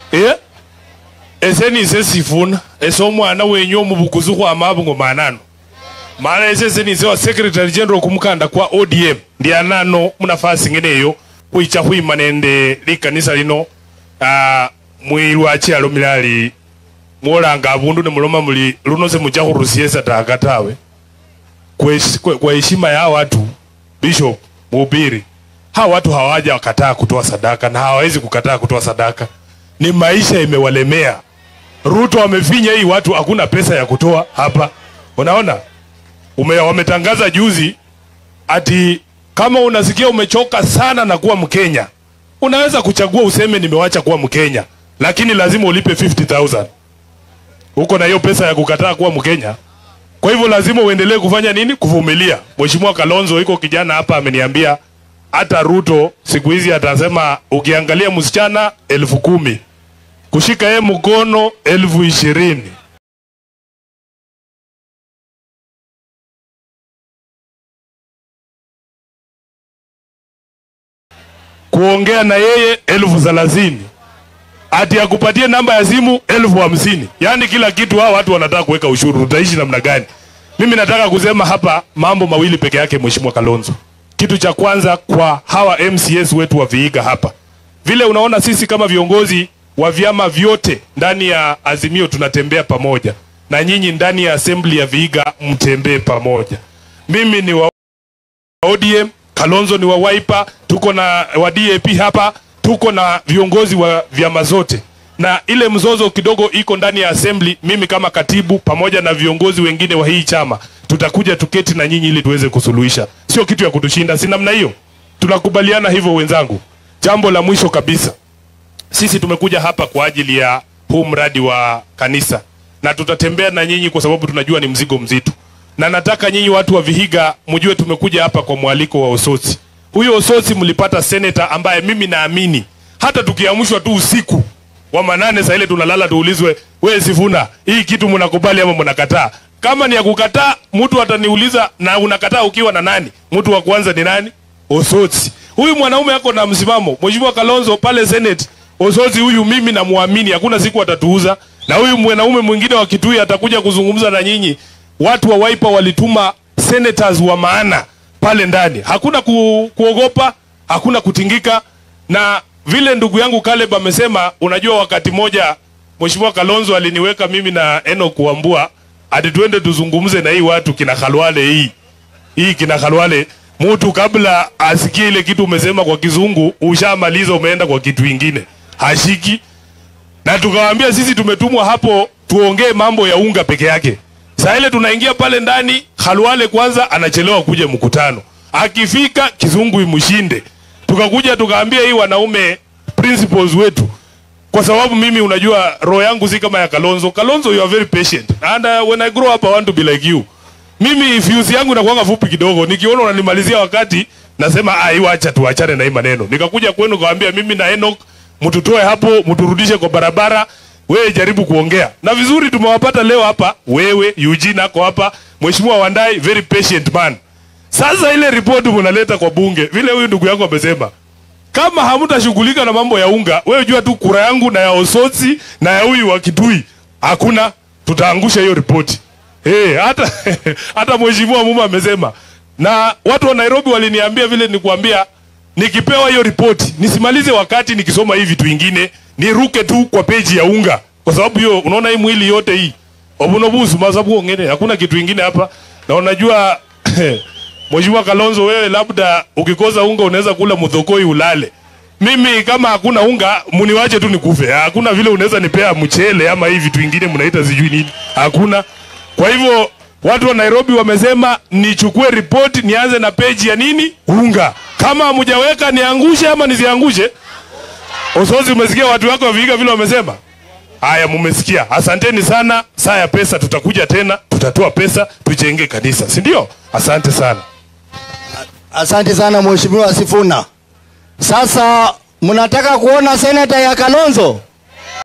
eh ese nise sifuna ese omwana wenyu omubukuzi khwama abungo manano mana ese ese nise wa secretary general kumukanda kwa odm ndi anano munafasi ng'eneyo khwicha khwima nende likanisa lino ah, mwilwa chialo milali mwolanga abundu nemuloma muli luno semucha khurusiesa taka tawe kwa hesh- kwa- kwa heshima ya watu bishop mhubiri hawa watu hawaja wakataa kutoa sadaka na hawawezi kukataa kutoa sadaka ni maisha imewalemea ruto amefinya hii watu hakuna pesa ya kutoa hapa unaona Ume, wametangaza juzi ati kama unasikia umechoka sana na kuwa mkenya unaweza kuchagua useme nimewacha kuwa mkenya lakini lazima ulipe 50000 uko na hiyo pesa ya kukataa kuwa mkenya kwa hivyo lazima uendelee kufanya nini? Kuvumilia. Mheshimiwa Kalonzo, iko kijana hapa ameniambia hata Ruto siku hizi atasema ukiangalia msichana elfu kumi kushika yeye mkono elfu ishirini kuongea na yeye elfu thelathini ati akupatie namba ya simu elfu hamsini yaani kila kitu hawa watu wanataka kuweka ushuru utaishi namna gani mimi nataka kusema hapa mambo mawili peke yake mheshimiwa kalonzo kitu cha kwanza kwa hawa mcs wetu wa viiga hapa vile unaona sisi kama viongozi wa vyama vyote ndani ya azimio tunatembea pamoja na nyinyi ndani ya assembly ya viiga mtembee pamoja mimi ni wa ODM, Kalonzo ni wa Wiper, tuko na wa DAP hapa, tuko na viongozi wa vyama zote, na ile mzozo kidogo iko ndani ya assembly. Mimi kama katibu pamoja na viongozi wengine wa hii chama tutakuja tuketi na nyinyi ili tuweze kusuluhisha, sio kitu ya kutushinda, si namna hiyo? Tunakubaliana hivyo wenzangu. Jambo la mwisho kabisa, sisi tumekuja hapa kwa ajili ya huu mradi wa kanisa na tutatembea na nyinyi kwa sababu tunajua ni mzigo mzito, na nataka nyinyi watu wa Vihiga mjue tumekuja hapa kwa mwaliko wa Osotsi. Huyo Osotsi mlipata seneta ambaye mimi naamini hata tukiamshwa tu usiku wa manane saa ile tunalala tuulizwe, we Sifuna, hii kitu mnakubali ama mnakataa? Kama ni ya kukataa, mtu ataniuliza na unakataa ukiwa na nani? Mtu wa kwanza ni nani? Osotsi. Huyu mwanaume ako na msimamo. Mheshimiwa Kalonzo pale Senate, Osotsi huyu mimi namwamini, hakuna siku atatuuza. Na huyu mwanaume mwingine wa Kitui atakuja kuzungumza na nyinyi. Watu wa Wiper walituma senators wa maana pale ndani, hakuna ku, kuogopa, hakuna kutingika. Na vile ndugu yangu Caleb amesema, unajua wakati moja Mheshimiwa Kalonzo aliniweka mimi na Enoch Wambua ati twende tuzungumze na hii watu kina Khalwale hii hii kina Khalwale, mtu kabla asikie ile kitu umesema kwa kizungu, ushamaliza umeenda kwa kitu ingine, hashiki. Na tukawaambia sisi tumetumwa hapo tuongee mambo ya unga peke yake. Saa ile tunaingia pale ndani, Khalwale kwanza anachelewa kuja mkutano, akifika kizungu imshinde. Tukakuja tukaambia hii wanaume principals wetu kwa sababu mimi unajua roho yangu si kama ya Kalonzo. Kalonzo you are very patient and uh, when I grow up I want to be like you. Mimi fuse yangu inakuwa fupi kidogo, nikiona unanimalizia wakati nasema ah, hiyo acha tuachane na hii maneno. Nikakuja kwenu kawaambia mimi na Enoch mtutoe hapo, mturudishe kwa barabara, wewe jaribu kuongea. Na vizuri tumewapata leo hapa, wewe Eugene ako hapa, Mheshimiwa Wandai very patient man. Sasa ile ripoti mnaleta kwa bunge, vile huyu ndugu yangu amesema, kama hamtashughulika na mambo ya unga, wewe jua tu kura yangu na ya Osotsi na ya huyu wa Kitui hakuna, tutaangusha hiyo ripoti. Eh, hata hata mheshimiwa Muma amesema, na watu wa Nairobi waliniambia vile nikuambia, nikipewa hiyo ripoti nisimalize wakati nikisoma hii vitu vingine, niruke tu kwa peji ya unga, kwa sababu hiyo unaona hii mwili yote hii obunobusu masabu ngene, hakuna kitu kingine hapa, na unajua Mheshimiwa Kalonzo, wewe labda ukikosa unga unaweza kula mudhokoi ulale. Mimi kama hakuna unga muniwache tu nikufe. Hakuna vile unaweza nipea mchele ama hii vitu vingine mnaita sijui nini. Hakuna. Kwa hivyo watu wa Nairobi wamesema nichukue ripoti nianze na peji ya nini? Unga. Kama hamjaweka niangushe ama nisiangushe? Osozi, umesikia watu wako wa Vihiga vile wamesema? Haya, mumesikia. Asanteni sana. Saa ya pesa tutakuja tena, tutatoa pesa tujenge kanisa, si ndio? Asante sana. Asante sana Mheshimiwa Sifuna. Sasa mnataka kuona seneta ya Kalonzo?